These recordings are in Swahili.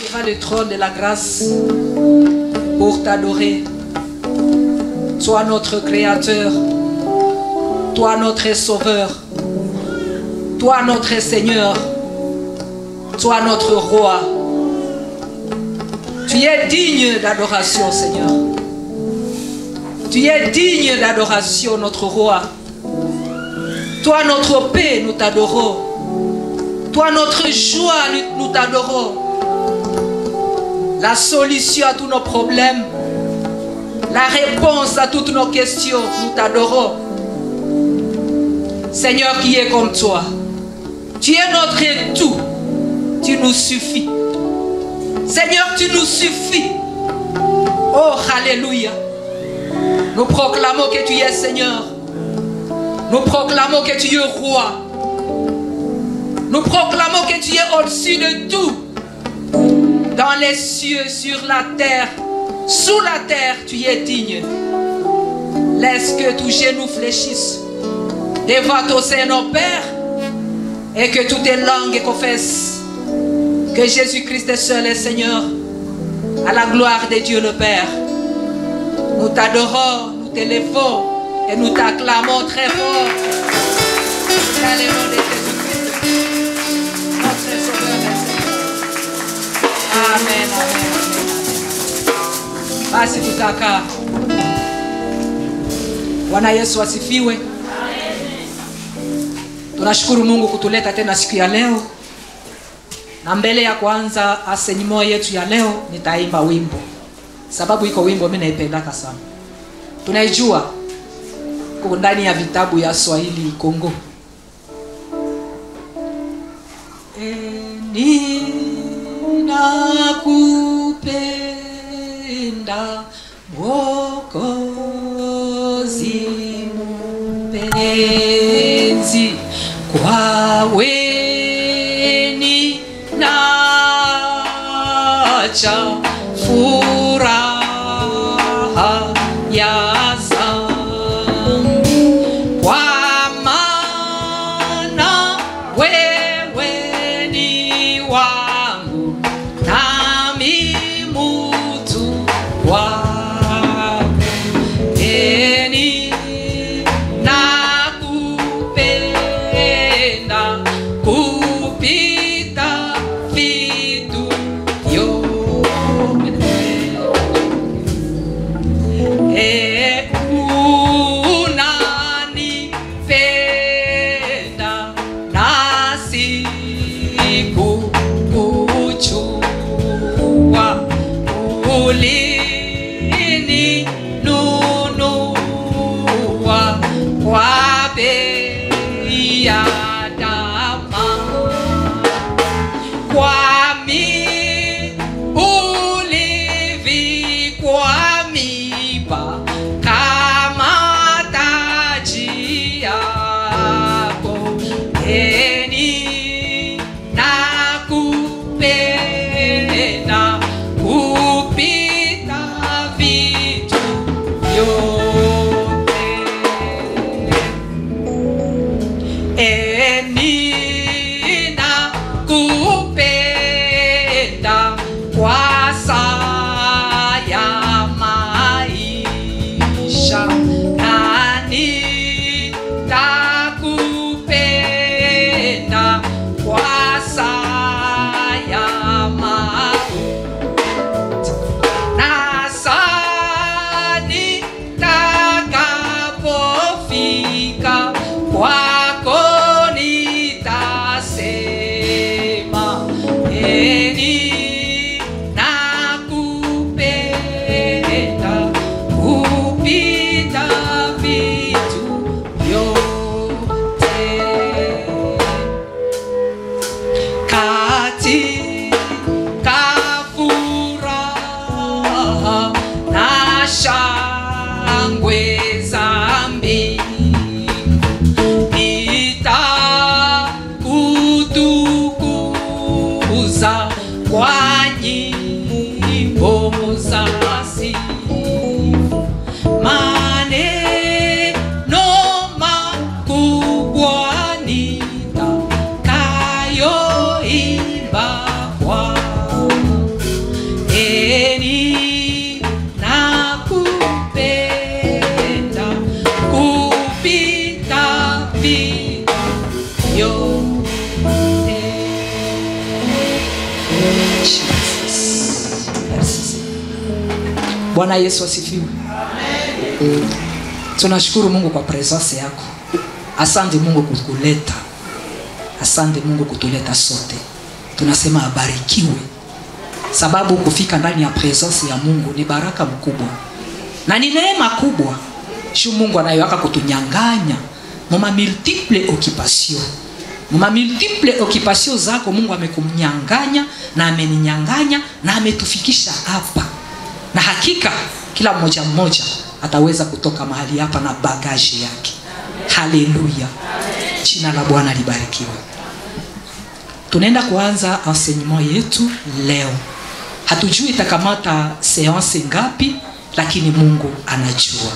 devant le trône de la grâce pour t'adorer. Toi notre Créateur, toi notre Sauveur, toi notre Seigneur, toi notre Roi. Tu es digne d'adoration, Seigneur. Tu es digne d'adoration, notre Roi. Toi notre paix, nous t'adorons. Toi notre joie, nous nous t'adorons. La solution à tous nos problèmes, la réponse à toutes nos questions, nous t'adorons. Seigneur qui est comme toi, tu es notre tout, tu nous suffis. Seigneur, tu nous suffis. Oh, Alléluia. Nous proclamons que tu es Seigneur. Nous proclamons que tu es roi. Nous proclamons que tu es au-dessus de tout. Dans les cieux, sur la terre, sous la terre, tu es digne. Laisse que tous genoux fléchissent devant ton Seigneur Père et que toutes tes langues confessent que Jésus-Christ est seul est Seigneur à la gloire de Dieu le Père. Nous t'adorons, nous t'élevons et nous t'acclamons très fort. Dans le nom de Jésus-Christ, notre Sauveur et Seigneur. Amen, amen, amen. Basi tutakaa. Bwana Yesu asifiwe. Tunashukuru Mungu kutuleta tena siku ya leo, na mbele ya kuanza asenimo yetu ya leo nitaimba wimbo, sababu iko wimbo mimi naipendaka sana, tunaijua ko ndani ya vitabu ya Swahili Kongo. Ninakupenda Mwokozi mpenzi, kwaweni nacha furaha ya zambi, kwa maana wewe ni wangu nami mutu wako. Eni nakupenda kupita vitu vyote. E unanipenda nasi kukuchua ulini nunua kwa bei ya dhamani kwami ulivikwa miba kama taji yako eni nakupenda kupita vitu vyote Enina kupenda kwa saya maisha nani takupenda kwa saya maisha nasani takapofika kwako nitasema eni nakupenda kupita vitu vyote katika furaha na shangwe za mbingu nitakutukuza kwa nyimbo za sifa maneno makubwa nitakayoimba kwako bwana yesu asifiwe tunashukuru mungu kwa presence yako asante mungu kukuleta asante mungu kutuleta sote tunasema abarikiwe sababu kufika ndani ya presence ya mungu ni baraka mkubwa na ni neema kubwa shu mungu anayoaka kutunyanganya muma multiple occupation muma multiple occupation zako mungu amekumnyanganya na ameninyanganya na ametufikisha hapa na hakika kila mmoja mmoja ataweza kutoka mahali hapa na bagaji yake haleluya jina la bwana libarikiwe tunaenda kuanza enseignement yetu leo hatujui itakamata seanse ngapi lakini mungu anajua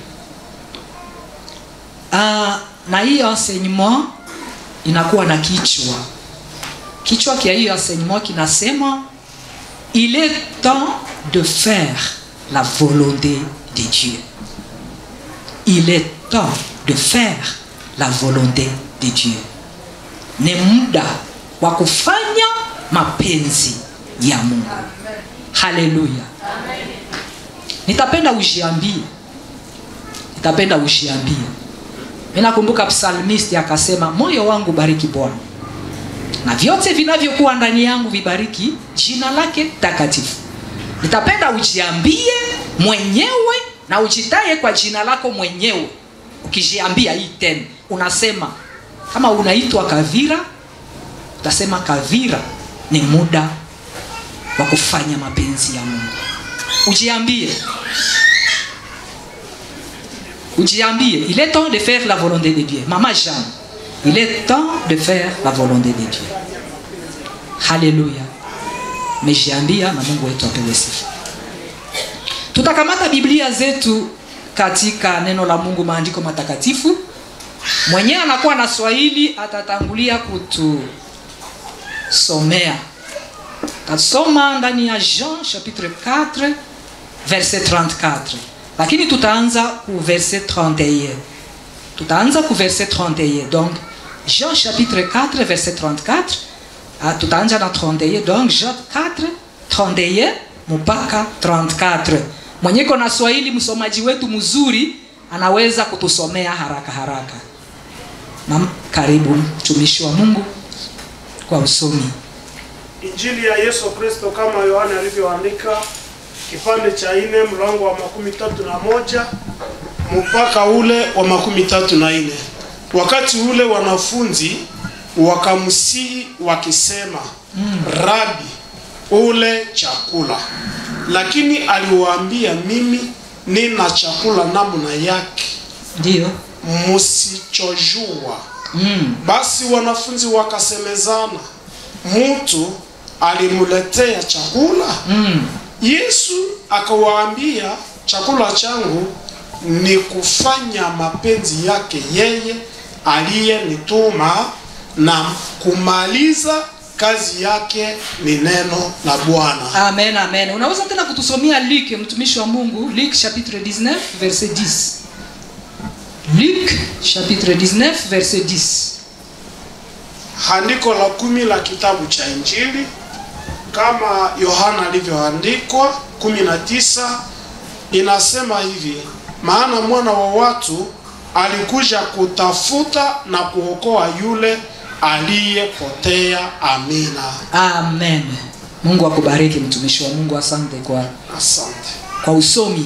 uh, na hiyo enseignement inakuwa na kichwa kichwa kia hiyo enseignement kinasema il est temps de faire la volonté de dieu il est temps de faire la volonté de dieu ni muda wa kufanya mapenzi ya mungu haleluya nitapenda ujiambie nitapenda ujiambie mi nakumbuka psalmisti akasema moyo wangu bariki bwana na vyote vinavyokuwa ndani yangu vibariki jina lake takatifu nitapenda ujiambie mwenyewe na ujitaye kwa jina lako mwenyewe ukijiambia hii tena unasema kama unaitwa kavira utasema kavira ni muda wa kufanya mapenzi ya mungu ujiambie ujiambie il est temps de faire la volonté de dieu mama jean il est temps de faire la volonté de dieu haleluya mejiambia na mungu wetu apewe sifa tutakamata biblia zetu katika neno la mungu maandiko matakatifu mwenyewe anakuwa na swahili atatangulia kutusomea tasoma ndani ya jean chapitre 4 verset 34 lakini tutaanza ku verset 31 tutaanza ku verset 31 donc jean chapitre 4 verset 34 ah, tutaanza na 31 donc jean 4 31 mpaka 34 mwenyeko na swahili msomaji wetu mzuri anaweza kutusomea haraka haraka na karibu mtumishi wa mungu kwa usomi Injili ya Yesu Kristo kama Yohana alivyoandika kipande cha nne mlango wa makumi tatu na moja mpaka ule wa makumi tatu na nne. Wakati ule wanafunzi wakamsihi wakisema, mm. Rabi, ule chakula. Lakini aliwaambia, mimi nina chakula namna yake ndio msichojua. mm. Basi wanafunzi wakasemezana, mtu alimletea chakula. mm. Yesu akawaambia, chakula changu ni kufanya mapenzi yake yeye aliyenituma na kumaliza kazi yake ni neno la Bwana. amen amen unaweza tena kutusomea luk mtumishi wa mungu luk chapitre 19 verset 10 luk chapitre 19 verset 10 Andiko la kumi la kitabu cha Injili kama Yohana alivyoandikwa 19 inasema hivi: maana mwana wa watu alikuja kutafuta na kuokoa yule aliyepotea. Amina, amen mungu akubariki mtumishi wa mungu asante kwa asante. kwa usomi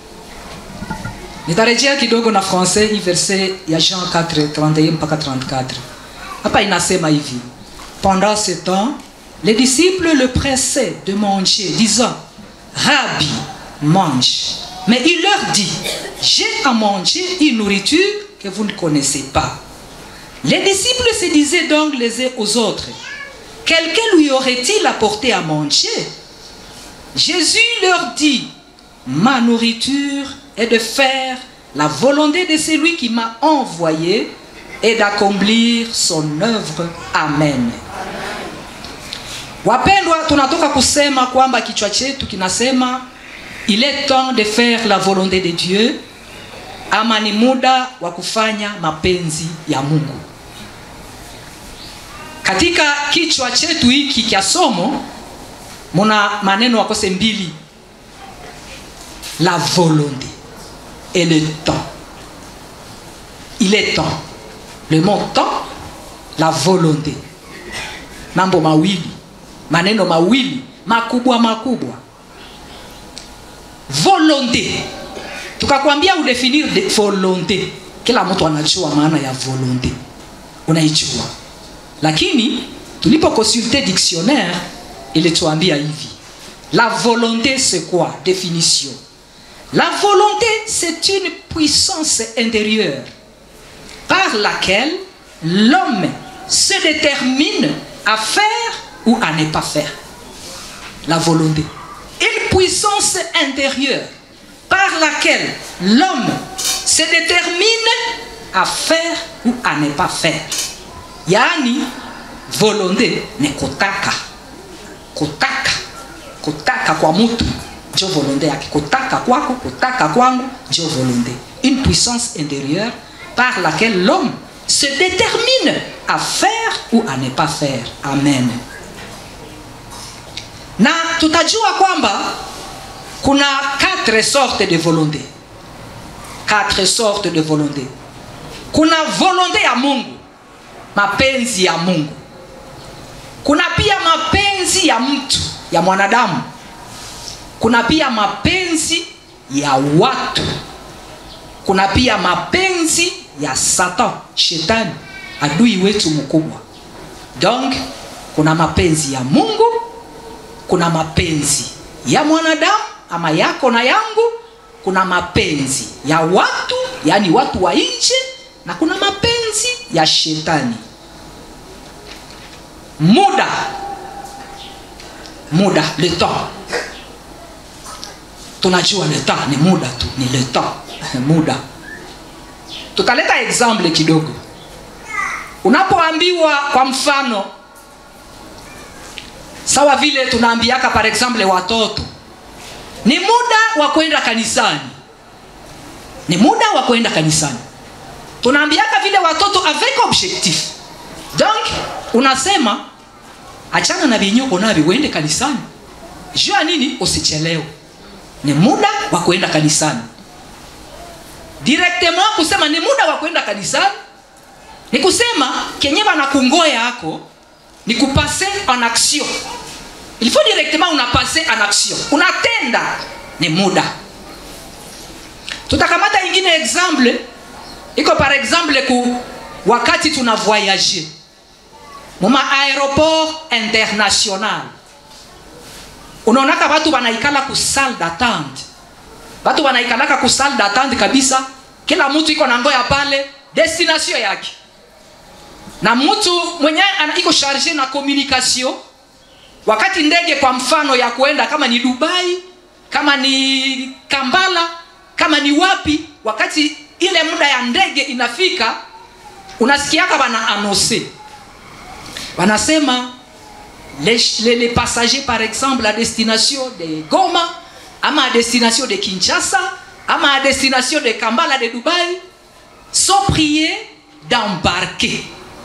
nitarejea kidogo na français hii verse ya jean 4 31 mpaka 34 hapa inasema hivi pendant ce temps les disciples le pressaient de manger disant rabbi mange mais il leur dit j'ai à manger une nourriture que vous ne connaissez pas les disciples se disaient donc les uns aux autres quelqu'un lui aurait-il apporté à manger Jésus leur dit, ma nourriture est de faire la volonté de celui qui m'a envoyé et d'accomplir son œuvre. Amen. Wapendwa, tunatoka kusema kwamba kichwa chetu kinasema il est temps de faire la volonté de Dieu, ama ni muda wa kufanya mapenzi ya Mungu. Katika kichwa chetu hiki cha somo muna maneno wakose mbili la volonté et le temps. Il est temps. Le mot temps, la volonté. Mambo mawili, maneno mawili makubwa makubwa. Volonté. Tukakwambia udefinir de volonté. Kila mtu anajua maana ya volonté. Unaijua. Lakini tulipo consulter dictionnaire ilituambia hivi. La volonté c'est quoi Définition. La volonté c'est une puissance intérieure par laquelle l'homme se détermine à faire ou à ne pas faire. La volonté. Une puissance intérieure par laquelle l'homme se détermine à faire ou à ne pas faire. Yani volonté ni kutaka. Kutaka. Kutaka kwa mtu ndio volonté yake. Kutaka kwako, kutaka kwangu ndio volonté. Une puissance intérieure par laquelle l'homme se détermine à faire ou à ne pas faire. Amen. Na tutajua kwamba kuna quatre sortes de volonté. Quatre sortes de volonté. Kuna volonté ya Mungu, mapenzi ya Mungu. Kuna pia mapenzi ya mtu, ya mwanadamu. Kuna pia mapenzi ya watu. Kuna pia mapenzi ya Satan, shetani, adui wetu mkubwa. Donc kuna mapenzi ya Mungu, kuna mapenzi ya mwanadamu ama yako na yangu, kuna mapenzi ya watu, yani watu wa nje, na kuna mapenzi ya shetani. Muda, muda, le temps. Tunajua le temps ni muda tu, ni le temps, muda tutaleta example kidogo unapoambiwa kwa mfano sawa vile tunaambiaka par exemple watoto ni muda wa kwenda kanisani ni muda wa kwenda kanisani tunaambiaka vile watoto avec objectif donc unasema achana na vinyoko navyo uende kanisani jua nini usichelewe ni muda wa kwenda kanisani directement kusema ni muda wa kwenda kanisani ni kusema kenye banakungoya yako ni kupase en action il faut directement unapase en action unatenda ni muda tutakamata ingine exemple iko par exemple ku wakati tuna voyage muma aéroport international unaonaka watu wanaikala ku salle d'attente watu wanaikalaka ku salle d'attente kabisa kila mtu iko na ngoya pale destination yake na mtu mwenyewe iko charge na communication wakati ndege kwa mfano ya kuenda kama ni dubai kama ni kambala kama ni wapi wakati ile muda ya ndege inafika unasikiaka wana anonse wanasema les, les, les passagers par exemple à destination de goma ama à destination de kinshasa ama à destination de kambala de dubai sont priés d'embarquer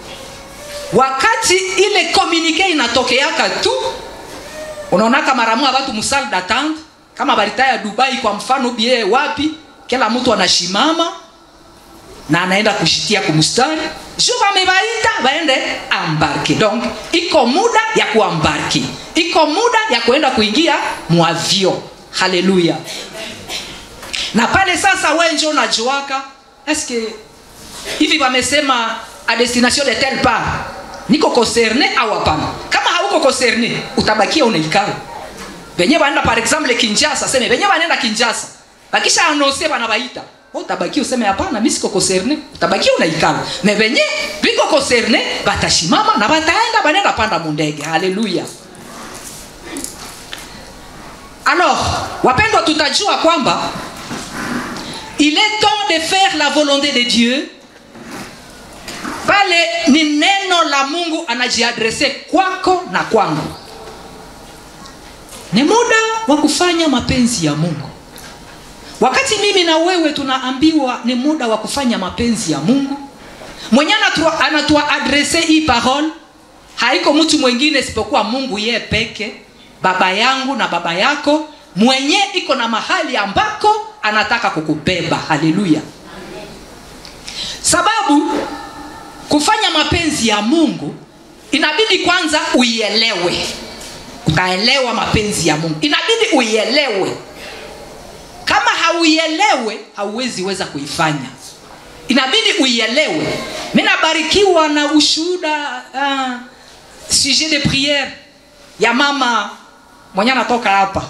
wakati ile komunike inatokeaka tu unaonaka maramua watu musal d'attente kama baritaya dubai kwa mfano bie wapi kila mtu anashimama na anaenda kushitia kumustari ju wamebaita baende ambarke donc iko muda ya kuambarki iko muda ya kuenda kuingia muavio haleluya na pale sasa we njo unajuaka eske hivi wamesema a destination de tel part niko concerne au hapana kama hauko concerne utabakia unaikala venye wanaenda par exemple kinjasa seme venye wanaenda kinjasa bakisha anonse banabaita utabakia useme hapana mi siko concerne utabakia unaikala me venye biko concerne batashimama na bataenda banenda panda mundege haleluya alors wapendwa tutajua kwamba il est temps de faire la volonté de dieu pale ni neno la mungu anajiadrese kwako na kwangu ni muda wa kufanya mapenzi ya mungu wakati mimi na wewe tunaambiwa ni muda wa kufanya mapenzi ya mungu mwenye anatuadrese hii parole haiko mtu mwingine isipokuwa mungu yeye peke baba yangu na baba yako mwenye iko na mahali ambako anataka kukubeba haleluya sababu kufanya mapenzi ya mungu inabidi kwanza uielewe utaelewa mapenzi ya mungu inabidi uielewe kama hauielewe hauwezi weza kuifanya inabidi uielewe mi nabarikiwa na ushuhuda uh, sujet de priere ya mama mwenye anatoka hapa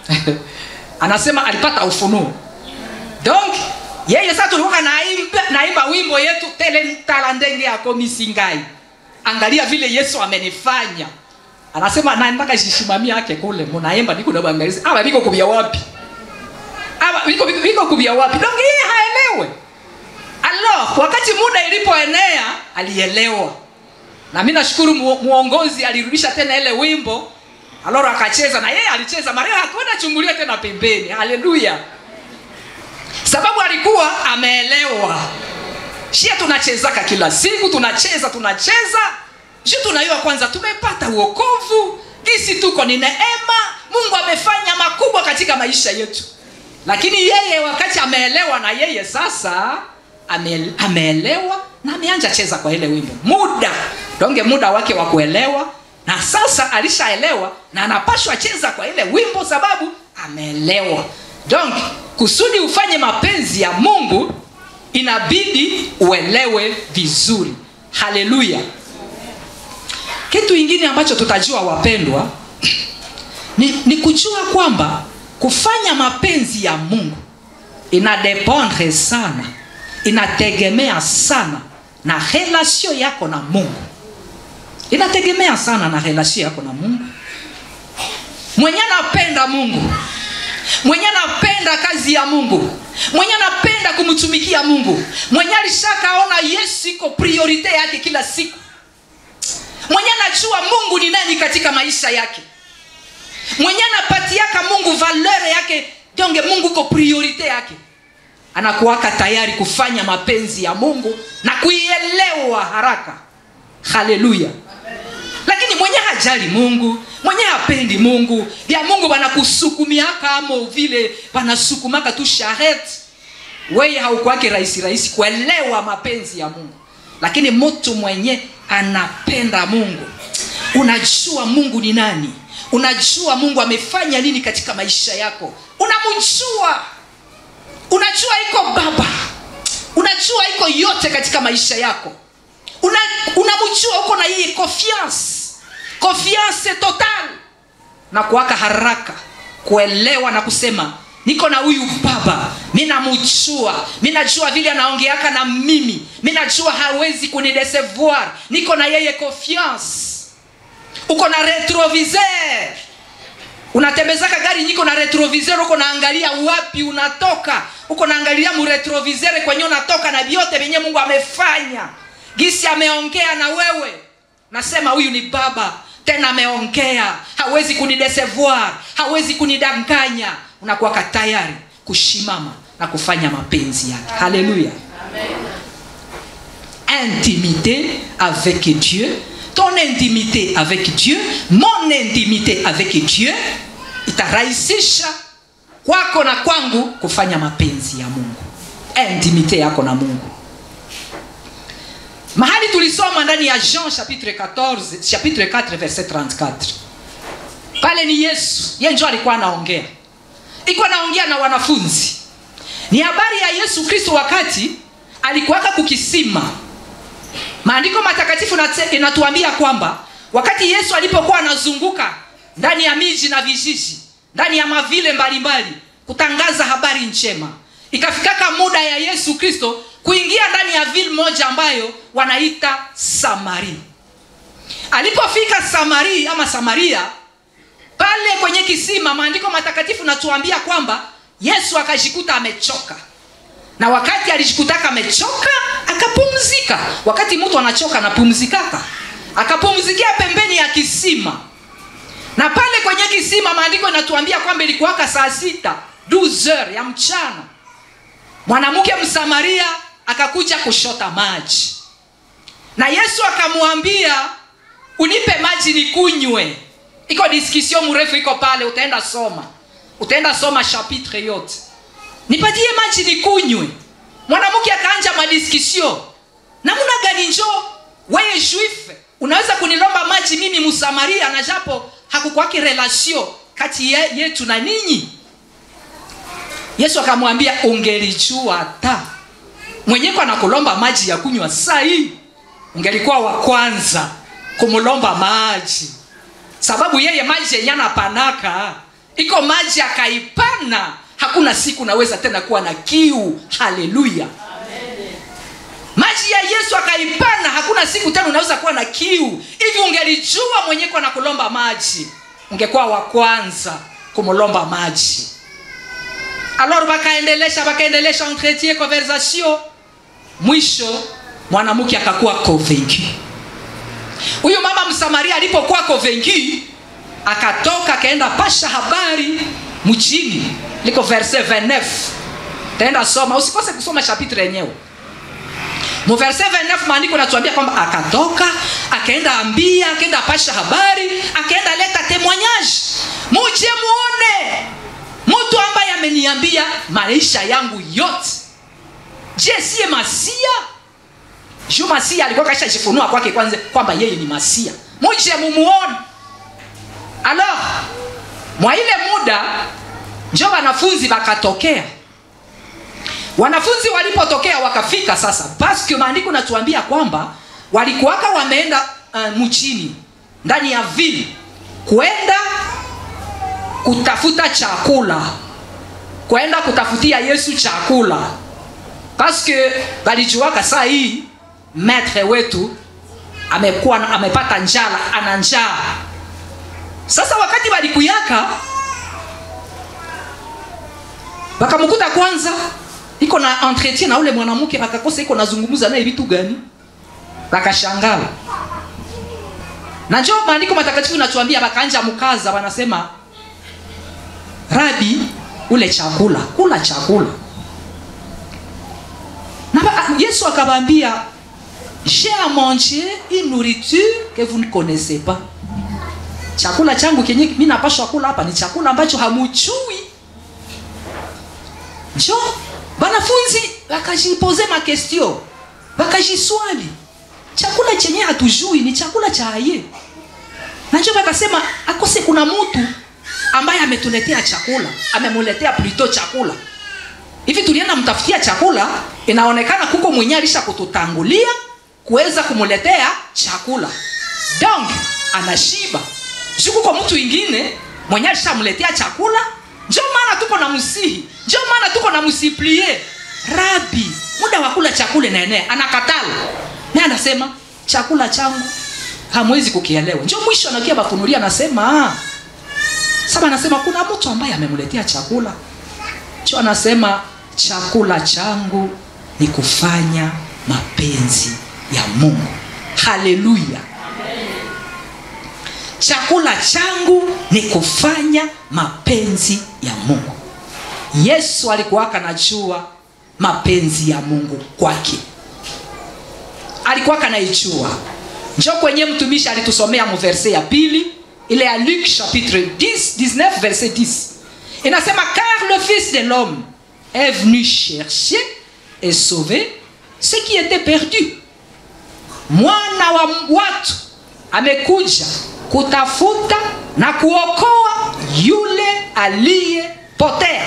anasema alipata ufunuo donc yeye sasa tulikuwa naimba, naimba wimbo yetu tele tala ndenge yako misingai angalia vile yesu amenifanya anasema nataka shishimamia yake kule munaimba niko nabangalizi awa viko kubia wapi awa viko, viko, viko kubia wapi donc yeye haelewe alors wakati muda ilipoenea alielewa na mi nashukuru mu, muongozi alirudisha tena ile wimbo aloro akacheza na yeye alicheza maria hakuenda chungulia tena pembeni haleluya sababu alikuwa ameelewa shia tunachezaka kila siku tunacheza tunacheza ju tunayua kwanza tumepata uokovu gisi tuko ni neema mungu amefanya makubwa katika maisha yetu lakini yeye wakati ameelewa na yeye sasa ame, ameelewa na ameanja cheza kwa ile wimbo muda donge muda wake wa kuelewa na sasa alishaelewa na anapashwa cheza kwa ile wimbo sababu ameelewa donc kusudi ufanye mapenzi ya mungu inabidi uelewe vizuri haleluya kitu ingine ambacho tutajua wapendwa ni, ni kujua kwamba kufanya mapenzi ya mungu inadependre sana inategemea sana na relasio yako na mungu inategemea sana na relasio yako na mungu mwenye anapenda mungu mwenye anapenda kazi ya mungu mwenye anapenda kumtumikia mungu mwenye alishakaona yesu iko priorite yake kila siku mwenye anajua mungu ni nani katika maisha yake mwenye anapatiaka mungu valere yake donge mungu iko priorite yake anakuwaka tayari kufanya mapenzi ya mungu na kuielewa haraka haleluya lakini mwenye hajali mungu mwenye hapendi mungu vya mungu wanakusukumiaka amo vile wanasukumaka tu sharet weye haukwake rahisi rahisi kuelewa mapenzi ya mungu lakini mtu mwenye anapenda mungu unajua mungu ni nani unajua mungu amefanya nini katika maisha yako unamjua unajua iko baba unajua iko yote katika maisha yako unamjua una uko na hii confiance confiance total na kuwaka haraka kuelewa na kusema niko na huyu baba mi namjua mi najua vile anaongeaka na mimi mi najua hawezi kunidesevoir niko na yeye confiance uko na retroviseur unatembezaka gari nyiko na retroviseur uko naangalia wapi unatoka uko naangalia muretroviseur kwenye unatoka na vyote vyenye mungu amefanya gisi ameongea na wewe nasema huyu ni baba tena ameongea hawezi kunidesevoir hawezi kunidanganya unakuwaka tayari kushimama na kufanya mapenzi yake haleluya intimité avec dieu ton intimité avec dieu mon intimité avec dieu itarahisisha kwako na kwangu kufanya mapenzi ya mungu intimité yako na mungu mahali tulisoma ndani ya jean chapitre 14 chapitre 4 verset 34 pale ni yesu ye njo alikuwa anaongea ikuwa anaongea na wanafunzi ni habari ya yesu kristo wakati alikuwaka kukisima maandiko matakatifu inatuambia kwamba wakati yesu alipokuwa anazunguka ndani ya miji na vijiji ndani ya mavile mbalimbali kutangaza habari njema ikafikaka muda ya yesu kristo kuingia ndani ya vile moja ambayo wanaita samari alipofika samari ama samaria pale kwenye kisima maandiko matakatifu natuambia kwamba yesu akajikuta amechoka na wakati alijikutaka amechoka akapumzika wakati mtu anachoka anapumzikaka akapumzikia pembeni ya kisima na pale kwenye kisima maandiko inatuambia kwamba ilikuwaka saa sita 12 ya mchana mwanamke msamaria akakuja kushota maji na yesu akamwambia unipe maji nikunywe iko diskisio mrefu iko pale utaenda soma utaenda soma chapitre yote nipatie maji nikunywe mwanamke akaanja madiskisio namna gani njo weye juif unaweza kunilomba maji mimi msamaria na japo hakukwaki relasio kati ye, yetu na ninyi yesu akamwambia ungelijua hata mwenyeko anakulomba maji ya kunywa saa hii ungelikuwa wa kwanza kumlomba maji sababu yeye maji yenye anapanaka iko maji akaipana hakuna siku naweza tena kuwa na kiu haleluya maji ya yesu akaipana hakuna siku tena unaweza kuwa na kiu hivi ungelijua mwenyeko na kulomba maji ungekuwa wa kwanza kumlomba maji alors bakaendelesha bakaendelesha entretien conversation mwisho mwanamke akakuwa convaincu huyu mama msamaria alipokuwa convaincu akatoka akaenda pasha habari mjini liko verse 29 taenda soma usikose kusoma chapitre yenyewe mu verse 29 maandiko natuambia kwamba akatoka akaenda ambia akaenda pasha habari akaenda leta témoignage muje muone mtu ambaye ameniambia maisha yangu yote je siye masia juu masia alikuwa kashajifunua kwake kwanza kwamba yeye ni masia muje mumuone alors mwa ile muda njo wanafunzi wakatokea wanafunzi walipotokea wakafika sasa paske maandiko natuambia kwamba walikuwaka wameenda uh, mchini ndani ya vile kwenda kutafuta chakula kwenda kutafutia yesu chakula paske walijuaka saa hii metre wetu amekuwa amepata njala ana njaa sasa wakati walikuyaka wakamkuta kwanza iko na entretien na ule mwanamke wakakosa iko nazungumza naye vitu gani wakashangala na njo maandiko matakatifu natuambia wakaanja mkaza wanasema rabi ule chakula kula chakula na ba, yesu akawaambia j'ai à manger une nourriture que vous ne connaissez pas chakula changu kenye mi napashwa kula hapa ni chakula ambacho hamuchui njo banafunzi wakajipoze makestio wakajiswali chakula chenye hatujui ni chakula cha aye na njo wakasema akose kuna mtu ambaye ametuletea chakula amemuletea plito chakula hivi tulienda mtafutia chakula inaonekana kuko mwenye alisha kututangulia kuweza kumuletea chakula donc anashiba juu kuko mtu ingine mwenye alishamletea chakula njo maana tuko na msihi njo maana tuko na msiplie rabi muda wa kula chakula naenea anakatala naye anasema chakula changu hamwezi kukielewa njo mwisho anakia bafunulia anasema sasa anasema kuna mtu ambaye amemletea chakula cho anasema chakula changu ni kufanya mapenzi ya mungu haleluya chakula changu ni kufanya mapenzi ya mungu yesu alikuwaka najua mapenzi ya mungu kwake alikuwaka naijua njo kwenye mtumishi alitusomea muverse ya pili ile ya luk chapitre 10 19 verset 10 inasema car le fils de l'homme est venu chercher et sauver ce qui était perdu mwana wa watu amekuja kutafuta na kuokoa yule aliyepotea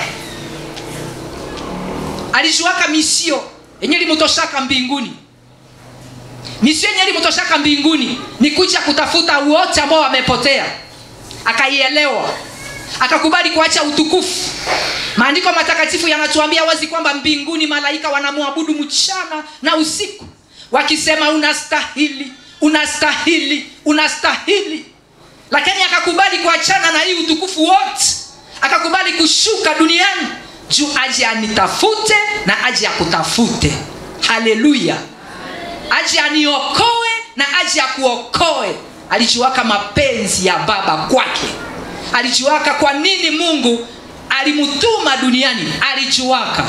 alijuaka misio yenye limutoshaka mbinguni misio yenye limutoshaka mbinguni ni kuja kutafuta wote ambao wamepotea akaielewa akakubali kuacha utukufu maandiko matakatifu yanatuambia wazi kwamba mbinguni malaika wanamwabudu mchana na usiku wakisema unastahili unastahili unastahili lakini akakubali kuachana na hii utukufu wote akakubali kushuka duniani juu aje anitafute na aje akutafute haleluya aje aniokoe na aje akuokoe alijuaka mapenzi ya baba kwake alijuaka kwa nini mungu alimtuma duniani alijuaka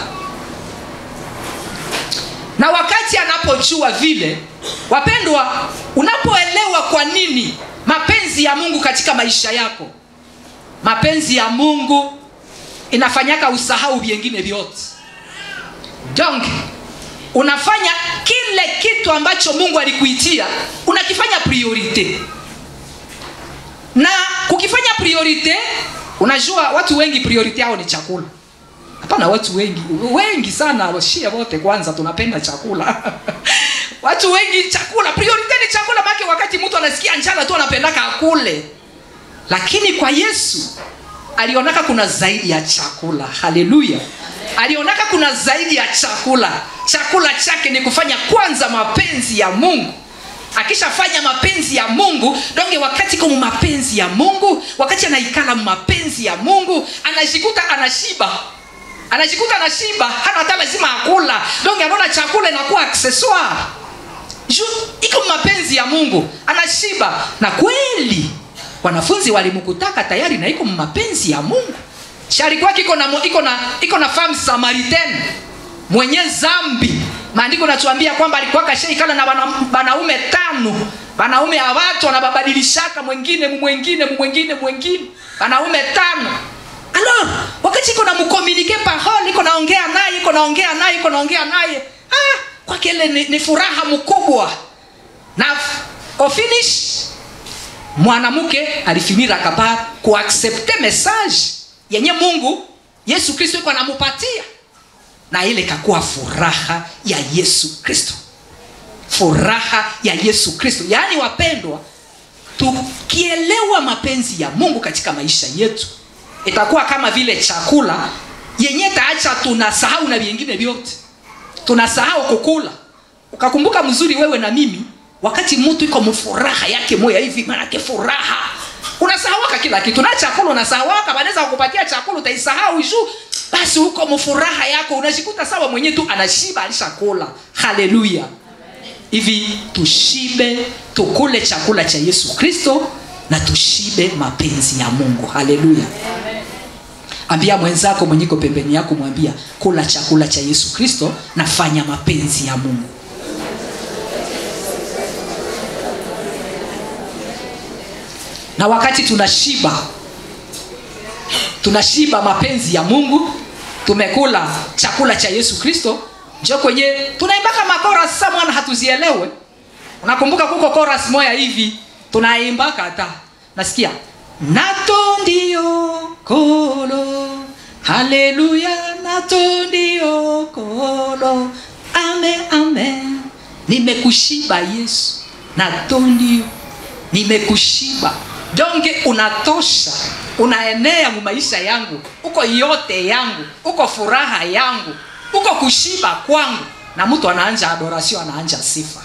na wakati anapojua vile wapendwa unapoelewa kwa nini mapenzi ya mungu katika maisha yako mapenzi ya mungu inafanyaka usahau vyengine vyote donc unafanya kile kitu ambacho mungu alikuitia unakifanya priorite na kukifanya priorite unajua watu wengi priorite yao ni chakula hapana watu wengi wengi sana shia wote kwanza tunapenda chakula watu wengi chakula priorite ni chakula make wakati mtu anasikia njala tu anapendaka akule lakini kwa yesu alionaka kuna zaidi ya chakula haleluya alionaka kuna zaidi ya chakula chakula chake ni kufanya kwanza mapenzi ya mungu akishafanya mapenzi ya mungu donge wakati komu mapenzi ya mungu wakati anaikala mapenzi ya mungu anajikuta anashiba anajikuta anashiba hana hata lazima akula donge anaona chakula inakuwa accessoire juu iko mapenzi ya mungu anashiba na kweli wanafunzi walimkutaka tayari na iko mapenzi ya mungu sharikuwa iko na iko na iko na femme samaritaine mwenye zambi maandiko natuambia kwamba alikuwa kashaikala na wanaume tano wanaume ya watu wanababadilishaka mwengine mwengine mwengine mwengine wanaume tano alors wakati iko na mkomunike parole iko naongea naye iko naongea naye iko naongea naye ah, kwake ile ni, ni furaha mkubwa na au finish mwanamke alifinira kapa kuaksepte message yenye mungu yesu kristo iko anamupatia na ile ikakuwa furaha ya yesu kristo furaha ya yesu kristo yaani wapendwa tukielewa mapenzi ya mungu katika maisha yetu itakuwa kama vile chakula yenye taacha tunasahau na vingine vyote tunasahau kukula ukakumbuka mzuri wewe na mimi wakati mtu iko mfuraha yake moya hivi manake furaha unasahawaka kila kitu na chakula unasahawaka wanaweza kukupatia chakula utaisahau juu basi huko mfuraha yako unajikuta sawa mwenye tu anashiba alishakula haleluya hivi tushibe tukule chakula cha yesu kristo na tushibe mapenzi ya mungu haleluya ambia mwenzako mwenyeko pembeni yako mwambia kula chakula cha yesu kristo nafanya mapenzi ya mungu na wakati tunashiba tunashiba mapenzi ya mungu tumekula chakula cha yesu kristo njo kwenye tunaimbaka makoras sa mwana hatuzielewe unakumbuka kuko koras moya hivi tunaimbaka hata nasikia nato ndio kolo haleluya nato ndio kolo ame ame nimekushiba yesu nato ndio nimekushiba donge unatosha unaenea mu maisha yangu uko yote yangu uko furaha yangu uko kushiba kwangu na mtu anaanja adoration anaanja sifa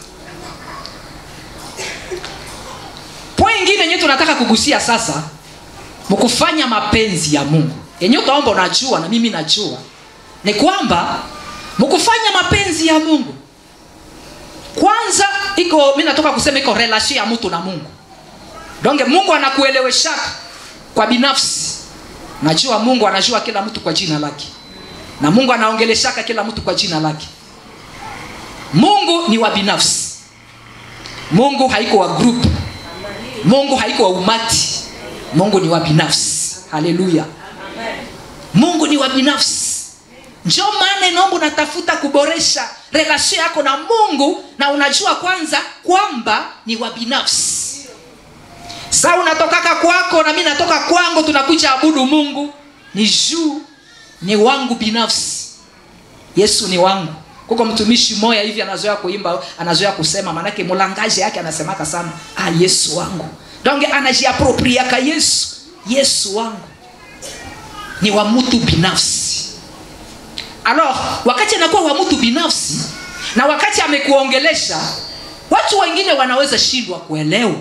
point ingine yenyewe tunataka kugusia sasa mkufanya mapenzi ya mungu yenye utaomba unajua na mimi najua ni kwamba mkufanya mapenzi ya mungu kwanza iko mi natoka kusema iko relation ya mtu na mungu donge mungu anakueleweshaka kwa binafsi najua mungu anajua kila mtu kwa jina lake na mungu anaongeleshaka kila mtu kwa jina lake mungu ni wa binafsi mungu haiko wa group mungu haiko wa umati mungu ni wa binafsi haleluya mungu ni wa binafsi njo maana inaomba unatafuta kuboresha relasio yako na mungu na unajua kwanza kwamba ni wa binafsi saa unatokaka kwako na mi natoka kwangu tunakuja abudu mungu ni juu ni wangu binafsi yesu ni wangu kuko mtumishi moya hivi anazoea kuimba anazoea kusema manake mulangaji yake anasemaka sana ah, yesu wangu donge anajiapropriaka yesu yesu wangu ni wa mtu binafsi alors wakati anakuwa wa mtu binafsi na wakati amekuongelesha watu wengine wanaweza shindwa kuelewa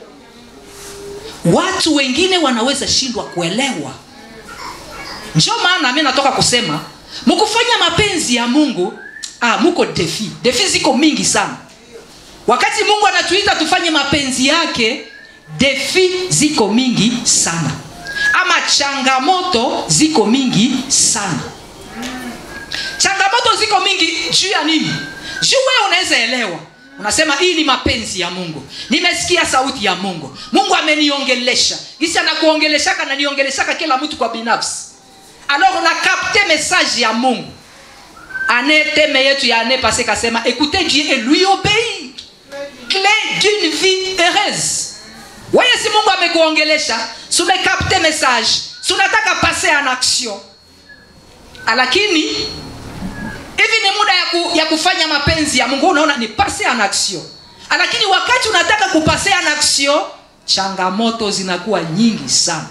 watu wengine wanaweza shindwa kuelewa njo maana mi natoka kusema mkufanya mapenzi ya mungu ah, muko defi defi ziko mingi sana wakati mungu anatuita tufanye mapenzi yake defi ziko mingi sana ama changamoto ziko mingi sana changamoto ziko mingi juu ya nini juu wewe unaweza elewa unasema hii ni mapenzi ya mungu nimesikia sauti ya mungu mungu ameniongelesha gisi anakuongeleshaka naniongeleshaka kila mtu kwa binafsi alors na capte message ya mungu ane teme yetu ya ane pase kasema écoutez dieu et lui obéir clé d'une vie heureuse weye si mungu amekuongelesha sumekapte message sunataka pase en action lakini hivi ni muda ya, ku, ya kufanya mapenzi ya mungu unaona ni pase en action lakini wakati unataka kupase en action changamoto zinakuwa nyingi sana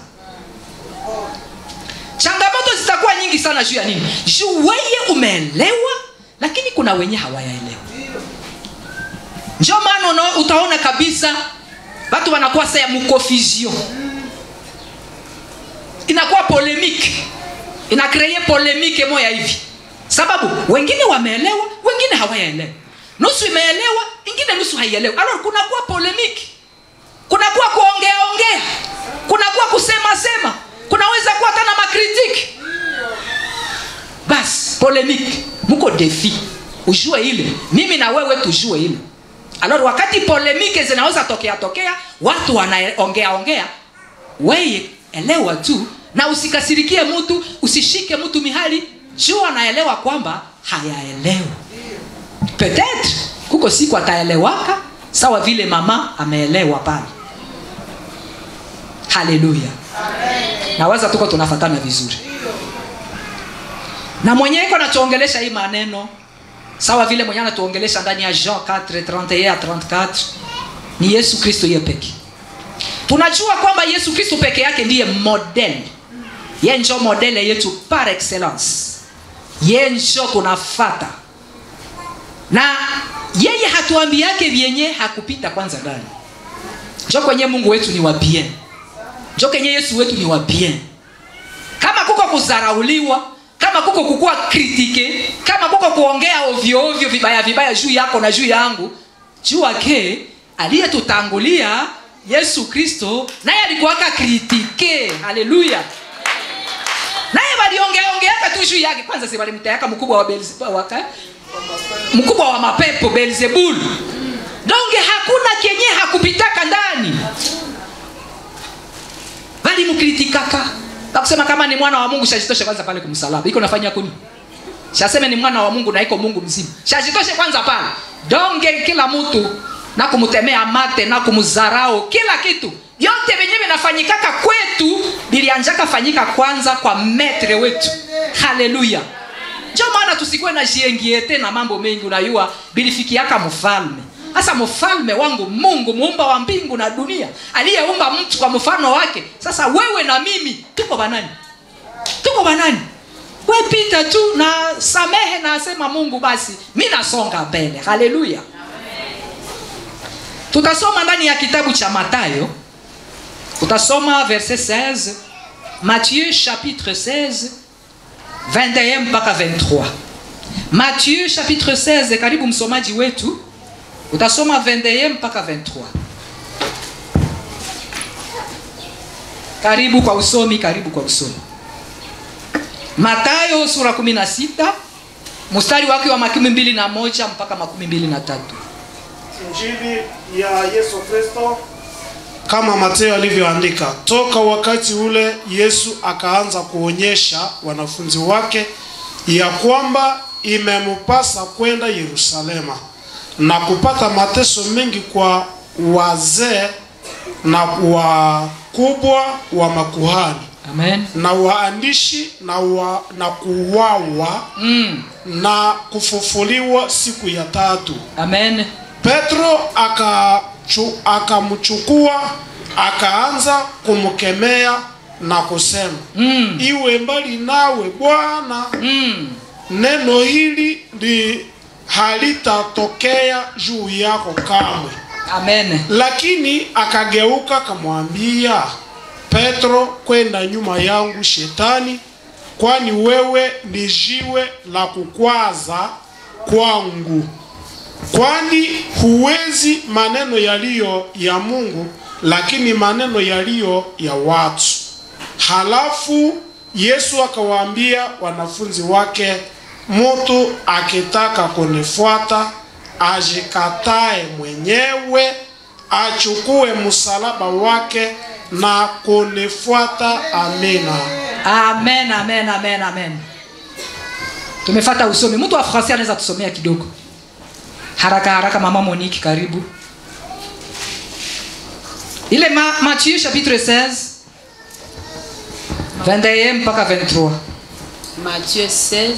changamoto zitakuwa nyingi sana juu ya nini juu weye umeelewa lakini kuna wenye hawayaelewa njo maana una- utaona kabisa watu wanakuwa sa ya mukofizio inakuwa polemike inakreye polemike moya hivi sababu wengine wameelewa wengine hawayaelewa nusu imeelewa ingine nusu haielewa alors kunakuwa polemiki kunakuwa kuongea ongea kunakuwa kusema sema kunaweza kuwa hata na makritiki basi polemiki muko defi ujue ile mimi na wewe tujue ile alors wakati polemike zinaweza tokea tokea watu wanaongea ongea weye elewa tu na usikasirikie mtu usishike mtu mihali juu anaelewa kwamba hayaelewa petetre kuko siku ataelewaka sawa vile mama ameelewa pale haleluya nawaza tuko tunafatana vizuri na mwenye iko natuongelesha hii maneno sawa vile mwenye anatuongelesha ndani ya jean 4 31 à 34 ni yesu kristo ye peke tunajua kwamba yesu kristo peke yake ndiye model ye njo modele yetu par excellence ye njo tunafata na yeye hatuambiake vyenye hakupita kwanza ndani njo kwenye mungu wetu ni wa bien njo kenye yesu wetu ni wa bien kama kuko kuzarauliwa kama kuko kukuwa kritike kama kuko kuongea ovyo ovyo vibaya vibaya juu yako na juu yangu juu ake aliyetutangulia yesu kristo naye alikuwaka kritike haleluya naye waliongeaongeaka tu juu yake kwanza si walimtayaka mkubwa wa Beelzebub- waka mkubwa wa mapepo belzebul donge hakuna kenye hakupitaka ndani valimkritikaka bakusema kama ni mwana wa mungu shajitoshe kwanza pale kumsalaba iko nafanya kuni shaseme ni mwana wa mungu na iko mungu mzima shajitoshe kwanza pale donge kila mtu na kumtemea mate na kumzarau kila kitu vyote venye vinafanyikaka kwetu vilianjaka fanyika kwanza kwa metre wetu haleluya njo maana tusikuwe na jiengiete na mambo mengi unayua bilifikiaka mfalme sasa mfalme wangu mungu muumba wa mbingu na dunia aliyeumba mtu kwa mfano wake sasa wewe na mimi tuko banani tuko banani we pita tu na samehe na asema mungu basi mi nasonga mbele haleluya tutasoma ndani ya kitabu cha matayo tutasoma verset 16 matthieu chapitre 16 21 mpaka 23 matthieu chapitre 16 karibu msomaji wetu utasoma 21 mpaka 23 karibu kwa usomi karibu kwa usomi matayo sura 16 mstari wake wa makumi mbili na moja mpaka makumi mbili na tatu injili ya yesu kristo kama mateo alivyoandika toka wakati ule yesu akaanza kuonyesha wanafunzi wake ya kwamba imempasa kwenda yerusalema na kupata mateso mengi kwa wazee na wakubwa wa makuhani amen na waandishi na, wa, na kuwawa mm. na kufufuliwa siku ya tatu amen petro akachu- akamchukua akaanza kumkemea na kusema mm. iwe mbali nawe bwana Mm. neno hili li halitatokea juu yako kamwe amen lakini akageuka akamwambia petro kwenda nyuma yangu shetani kwani wewe ni jiwe la kukwaza kwangu kwani huwezi maneno yaliyo ya mungu lakini maneno yaliyo ya watu halafu yesu akawaambia wanafunzi wake mtu akitaka kunifuata ajikatae mwenyewe achukue msalaba wake na kunifuata amina amen amen amen amen tumefata usomi mtu wa francais anaweza tusomea kidogo haraka haraka mama monique karibu ile ma, matthieu chapitre 16 21 mpaka 23 Matthieu 16,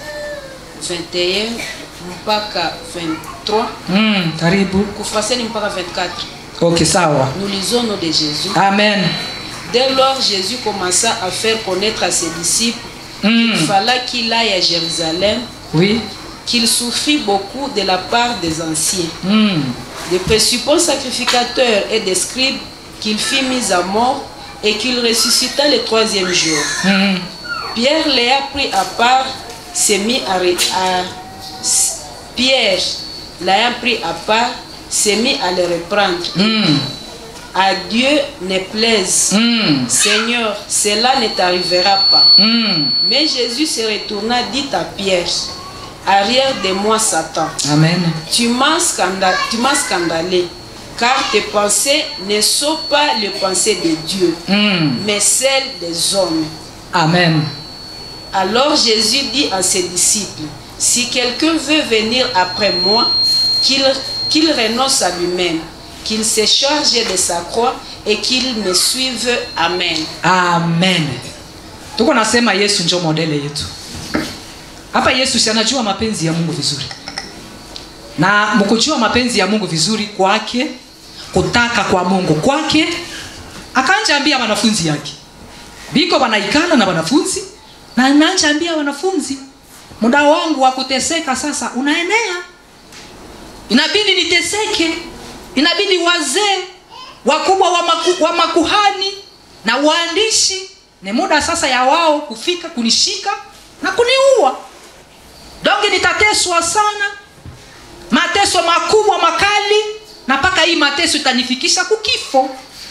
21 mpaka 23. mm, karibu Kufrase ni mpaka 24. ok sawa Nous lisons au nom de Jésus. amen Dès lors, Jésus commença à faire connaître à ses disciples mm. qu'il fallait qu'il aille à Jérusalem, oui qu'il souffrit beaucoup de la part des anciens, mm. des principaux sacrificateurs et des scribes, qu'il fut mis à mort et qu'il ressuscita le troisième jour. Mm. Pierre les a pris à part, s'est mis à, ré- à- s- Pierre l'ayant pris à part, s'est mis à le reprendre. Mm. À Dieu ne plaise. Mm. Seigneur, cela ne t'arrivera pas. Mm. Mais Jésus se retourna, dit à Pierre, Arrière de moi, Satan. amen Tu m'as scanda- tu m'as scandalé, car tes pensées ne sont pas les pensées de Dieu, mm. mais celles des hommes. amen Alors Jésus dit à ses disciples, si quelqu'un veut venir après moi, qu'il qu'il renonce à lui-même, qu'il se charge de sa croix et qu'il me suive. Amen. amen tuko nasema yesu njo modele yetu hapa yesu si anajua mapenzi ya mungu vizuri na mkujua mapenzi ya mungu vizuri kwake kutaka kwa mungu kwake akanja ambia wanafunzi yake biko wanaikana na wanafunzi na anaanja ambia wanafunzi muda wangu wa kuteseka sasa unaenea inabidi niteseke inabidi wazee wakubwa wa, maku, wa makuhani na waandishi ni muda sasa ya wao kufika kunishika na kuniua donge nitateswa sana mateso makubwa makali na mpaka hii mateso itanifikisha kukifo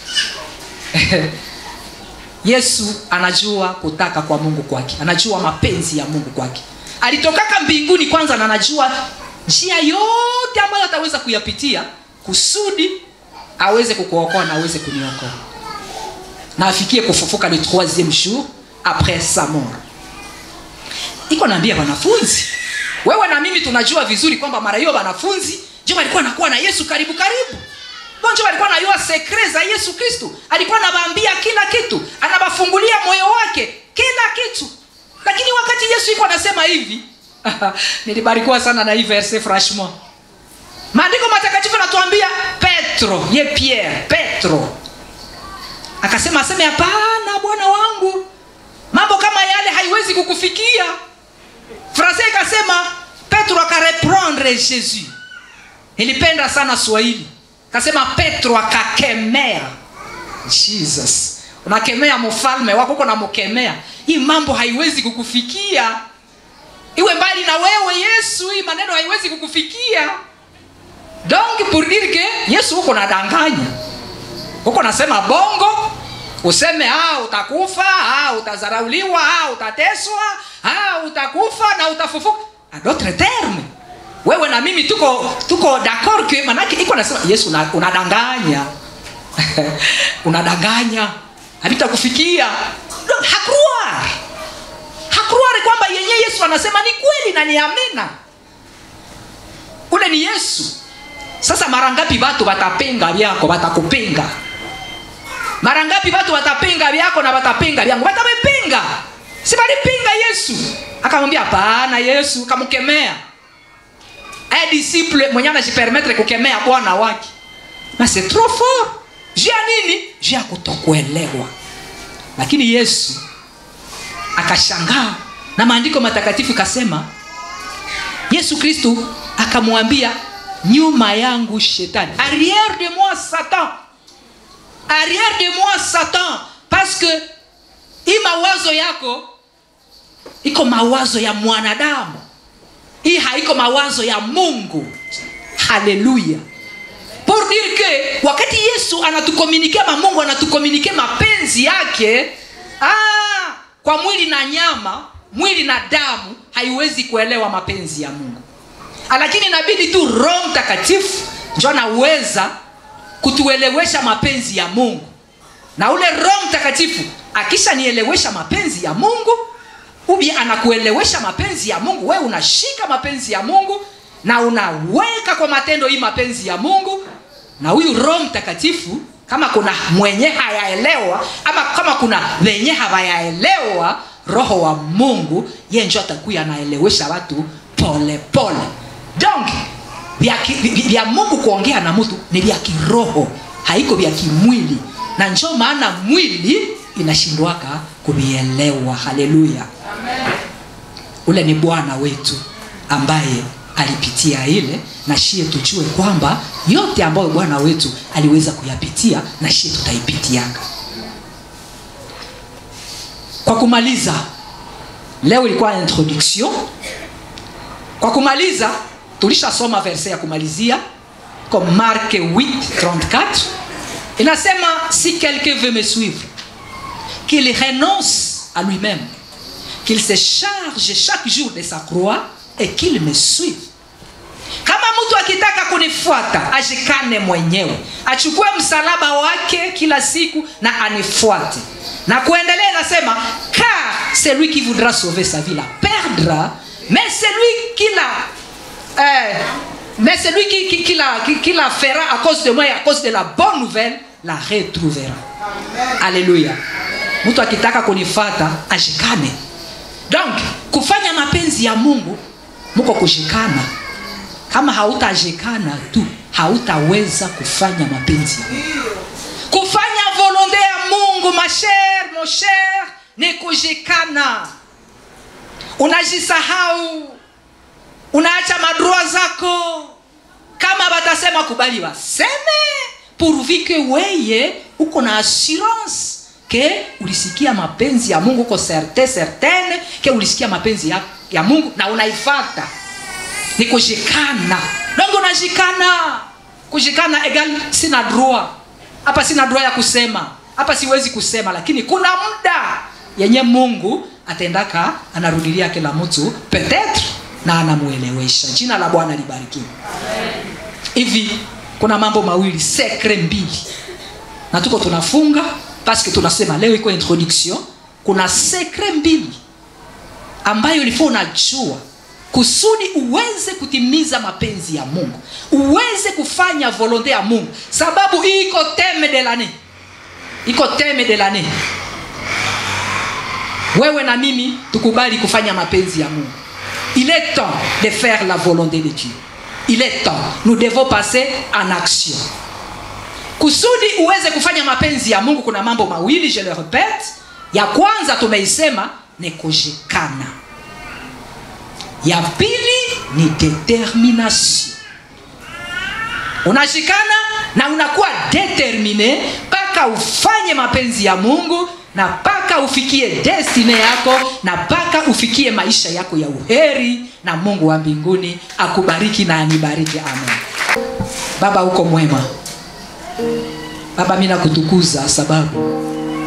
yesu anajua kutaka kwa mungu kwake anajua mapenzi ya mungu kwake alitokaka mbinguni kwanza na anajua njia yote ambayo ataweza kuyapitia kusudi aweze kukuokoa na aweze kuniokoa na afikie kufufuka le troisième jour après sa mort iko naambia wanafunzi wewe na mimi tunajua vizuri kwamba mara hiyo wanafunzi njo walikuwa nakuwa na yesu karibu karibu njo walikuwa najua sekre za yesu kristu alikuwa anawaambia kila kitu anawafungulia moyo wake kila kitu lakini wakati yesu iko anasema hivi nilibarikiwa sana na hii verse franchement maandiko matakatifu anatuambia petro ye pierre petro akasema aseme hapana bwana wangu mambo kama yale haiwezi kukufikia francais ikasema petro akareprendre jesus ilipenda sana swahili akasema petro akakemea jesus unakemea mfalme wako uko namkemea hii mambo haiwezi kukufikia iwe mbali na wewe yesu hii maneno haiwezi kukufikia donc pour dire que yesu huko nadanganya huko nasema bongo useme ah, utakufa ah, utazarauliwa ah, utateswa ah, utakufa na utafufuka a d'autre terme wewe na mimi tuko tuko d'accord que manake iko nasema yesu una- unadanganya unadanganya havitakufikia Donc, hakruar hakruari kwamba yenye yesu anasema ni kweli na ni amina ule ni yesu sasa mara ngapi watu watapinga vyako watakupinga mara ngapi watu watapinga vyako na watapinga vyangu watavipinga si walipinga yesu akamwambia hapana yesu akamkemea aya disciple mwenye anajipermetre kukemea bwana wake na c'est trop fort juu ya nini juu ya kutokuelewa lakini yesu akashangaa na maandiko matakatifu ikasema yesu kristu akamwambia nyuma yangu shetani arrière de moi satan arrière de moi satan parce que hii mawazo yako iko mawazo ya mwanadamu hii haiko mawazo ya mungu haleluya pour dire que wakati yesu anatukomunike ma mungu anatukomunike mapenzi yake ah, kwa mwili na nyama mwili na damu haiwezi kuelewa mapenzi ya mungu lakini inabidi tu roho mtakatifu njo anaweza kutuelewesha mapenzi ya mungu na ule roho mtakatifu akishanielewesha mapenzi ya mungu ubi anakuelewesha mapenzi ya mungu wewe unashika mapenzi ya mungu na unaweka kwa matendo hii mapenzi ya mungu na huyu roho mtakatifu kama kuna mwenye hayaelewa ama kama kuna wenye hawayaelewa roho wa mungu ye njo atakuya anaelewesha watu pole pole donc vya, ki- vi- vya mungu kuongea na mtu ni vya kiroho haiko vya kimwili na njo maana mwili inashindwaka kuvielewa haleluya ule ni bwana wetu ambaye alipitia ile na shie tujue kwamba yote ambayo bwana wetu aliweza kuyapitia na shie tutaipitianga kwa kumaliza leo ilikuwa introduction kwa kumaliza tulishasoma verse ya kumalizia comme marke 834 inasema si quelqu'un veut me suivre qu'il renonce à lui-même qu'il se charge chaque jour de sa croix et qu'il me suive kama mtu akitaka kunifuata ajikane mwenyewe achukue msalaba wake kila siku na anifuate na kuendelea inasema car celui qui voudra sauver sa vie la perdra mais celui qui la euh, mais celui qui, qui, qui, la, qui, qui la fera à cause de moi et à cause de la bonne nouvelle la retrouvera alléluia mtu akitaka kunifata ashikane donc kufanya mapenzi ya mungu muko kushikana kama hautajikana tu hautaweza kufanya mapenzi ya mungu kufanya volonte ya mungu masher mosher ni kujikana unajisahau unaacha madroa zako kama batasema kubali waseme pourvu que weye uko na assurance ke ulisikia mapenzi ya mungu uko certe certaine ke ulisikia mapenzi ya, ya mungu na unaifata ni kujikana dongo unajikana kujikana egal sina droit hapa sina droit ya kusema hapa siwezi kusema lakini kuna muda yenye mungu atendaka anarudilia kila mtu petetre na anamuelewesha jina la bwana libarikiwe hivi kuna mambo mawili sekre mbili na tuko tunafunga paske tunasema leo iko introduction kuna sekre mbili ambayo ilikuwa unajua kusudi uweze kutimiza mapenzi ya mungu uweze kufanya volonte ya mungu sababu hii iko teme de lane iko teme de lane wewe na mimi tukubali kufanya mapenzi ya mungu il est temps de faire la volonté de dieu il est temps nous devons passer en action kusudi uweze kufanya mapenzi ya mungu kuna mambo mawili je le repete ya kwanza tumeisema ni kujikana ya pili ni determination unashikana na unakuwa determine mpaka ufanye mapenzi ya mungu na mpaka ufikie destine yako na mpaka ufikie maisha yako ya uheri na mungu wa mbinguni akubariki na anibariki amen baba uko mwema baba mi nakutukuza sababu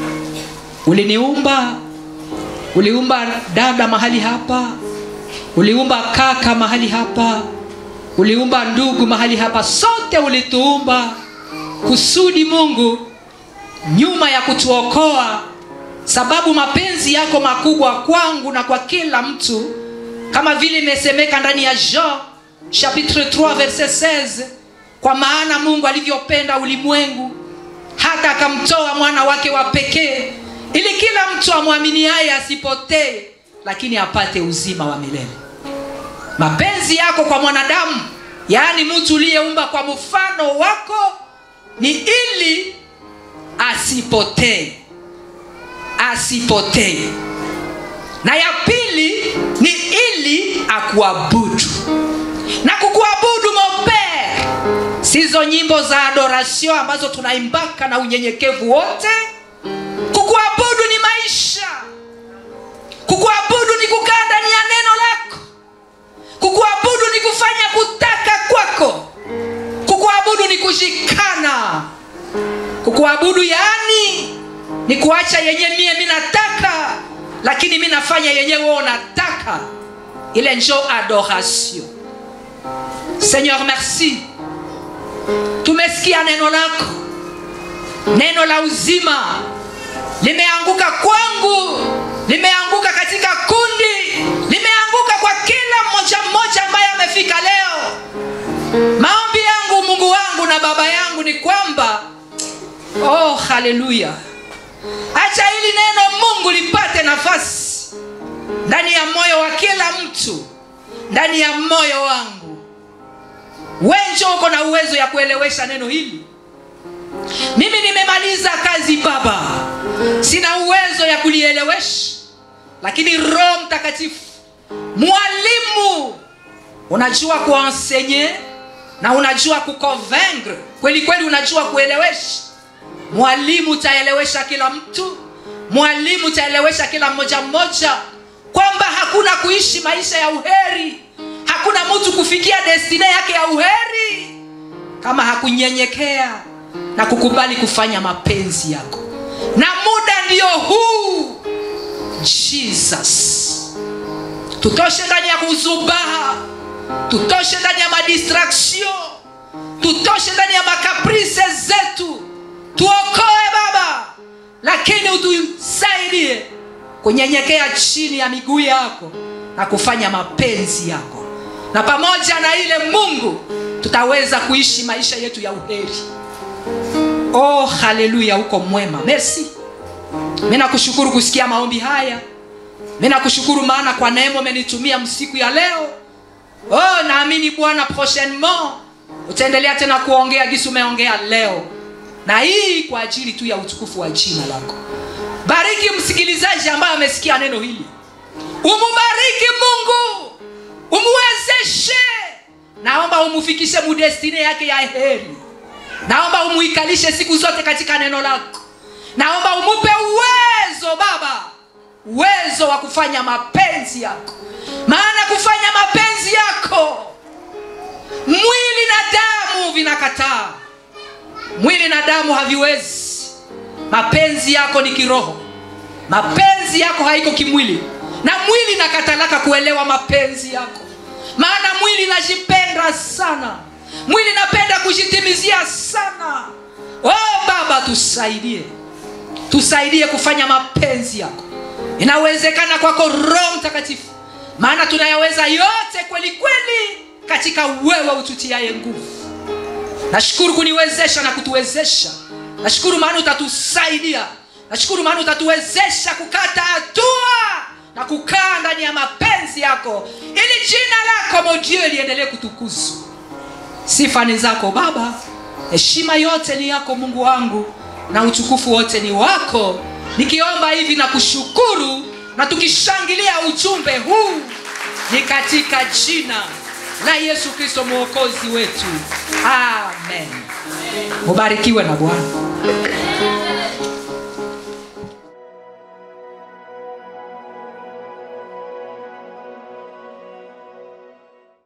uliniumba uliumba dada mahali hapa uliumba kaka mahali hapa uliumba ndugu mahali hapa sote ulituumba kusudi mungu nyuma ya kutuokoa sababu mapenzi yako makubwa kwangu na kwa kila mtu kama vile imesemeka ndani ya jean chapitre 3 verset 16 kwa maana mungu alivyopenda ulimwengu hata akamtoa mwana wake wa pekee ili kila mtu amwaminiaye asipotee lakini apate uzima wa milele mapenzi yako kwa mwanadamu yaani mtu uliyeumba kwa mfano wako ni ili asipotee asipotee na ya pili ni ili akuabudu na kukuabudu mopere sizo nyimbo za adoration ambazo tunaimbaka na unyenyekevu wote kukuabudu ni maisha kukuabudu ni kukaa ndani ya neno lako kukuabudu ni kufanya kutaka kwako kukuabudu ni kushikana kukuabudu yaani ni kuacha yenye mie mi nataka lakini mi nafanya yenye wewe unataka ile njo adoration seigneur merci tumesikia neno lako neno la uzima limeanguka kwangu limeanguka katika kundi limeanguka kwa kila mmoja mmoja ambaye amefika leo maombi yangu mungu wangu na baba yangu ni kwamba oh haleluya acha hili neno mungu lipate nafasi ndani ya moyo wa kila mtu ndani ya moyo wangu wenjo uko na uwezo ya kuelewesha neno hili mimi nimemaliza kazi baba sina uwezo ya kulielewesha lakini roho mtakatifu mwalimu unajua kuensenye na unajua kuconvaincre kweli kweli unajua kuelewesha mwalimu utaelewesha kila mtu mwalimu utaelewesha kila mmoja mmoja kwamba hakuna kuishi maisha ya uheri hakuna mtu kufikia destine yake ya uheri kama hakunyenyekea na kukubali kufanya mapenzi yako na muda ndio huu jesus tutoshe ndani ya kuzubaha tutoshe ndani ya madistraction tutoshe ndani ya makaprise zetu tuokoe baba lakini utusaidie kunyenyekea chini ya miguu yako na kufanya mapenzi yako na pamoja na ile mungu tutaweza kuishi maisha yetu ya uheri oh haleluya uko mwema merci mi nakushukuru kusikia maombi haya mi nakushukuru maana kwa neema umenitumia msiku ya leo oh naamini bwana prochainement utaendelea tena kuongea gisi umeongea leo na hii kwa ajili tu ya utukufu wa jina lako bariki msikilizaji ambaye amesikia neno hili umubariki mungu umuwezeshe naomba umufikishe mudestine yake ya heri naomba umuikalishe siku zote katika neno lako naomba umupe uwezo baba uwezo wa kufanya mapenzi yako maana kufanya mapenzi yako mwili na damu vinakataa mwili na damu haviwezi mapenzi yako ni kiroho mapenzi yako haiko kimwili na mwili nakatalaka kuelewa mapenzi yako maana mwili najipenda sana mwili napenda kujitimizia sana oh baba tusaidie tusaidie kufanya mapenzi yako inawezekana kwako roho mtakatifu maana tunayaweza yote kweli kweli katika wewe ututiaye nguvu nashukuru kuniwezesha na kutuwezesha nashukuru maana utatusaidia nashukuru maana utatuwezesha kukata hatua na kukaa ndani ya mapenzi yako ili jina lako modio liendelee kutukuzwa sifa ni zako baba heshima yote ni yako mungu wangu na utukufu wote ni wako nikiomba hivi na kushukuru na tukishangilia ujumbe huu ni katika jina la yesu kristo mwokozi wetu amen mubarikiwe na bwana